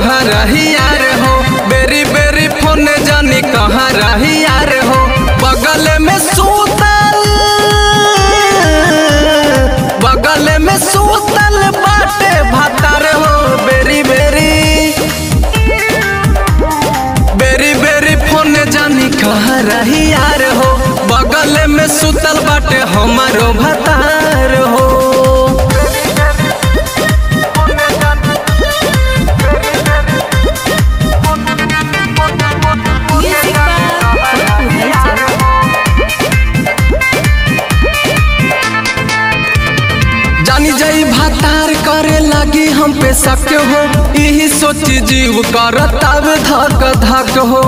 कहाँ रही यार हो बेरी बेरी फोन जानी कहाँ रही यार हो बगल में सूतल बगल में सूतल बाटे भातार हो बेरी बेरी बेरी बेरी फोन जानी कहाँ रही यार हो बगल में सुतल बाटे हमारो भतार हो Music by Purple Hellsing. जानी जाई भातार करे लगी हम पे शक हो यही सोची जीव करत अब धक धक हो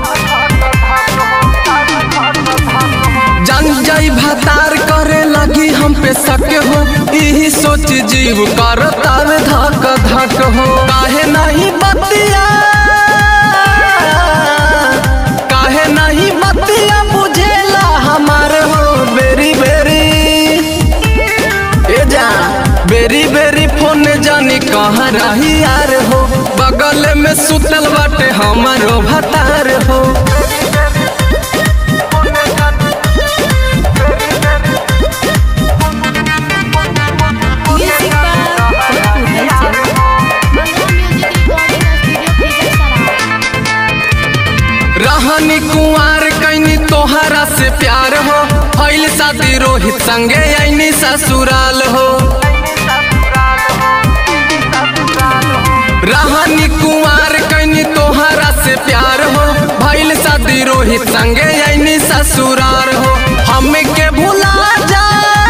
जान जाई भातार करे लगी हम पे शक हो यही सोची जीव करत अब धक धक हो काहे नहीं बतिया काहे नहीं बतिया बुझेला हमार हो बेरी बेरी ए जा बेरी बेरी फोन जानी कहाँ रही यार हो बगल में सुतल बाटे हमारो भतार हो Music by Purple Hellsing. Mango Music Recording Studio Khizar रहनी कुंवार कैनी तोहरा से प्यार हो भइल शादी रोहित संगे आईनी ससुराल हो रहनी कुंवार कैनी तोहरा से प्यार हो भइल शादी रोहित संगे आईनी ससुराल हो हमें के भुला जा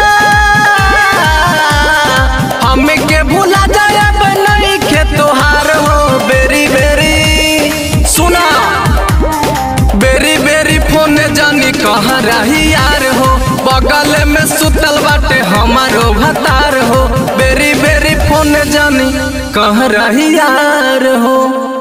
हमें के भुला जाए अब नहीं खे तोहार हो बेरी बेरी सुना बेरी बेरी फोन जानी कहाँ रही यार हो बगल में सुतल बाटे हमारो भतार हो बेरी बेरी फोन जानी कहाँ रही यार हो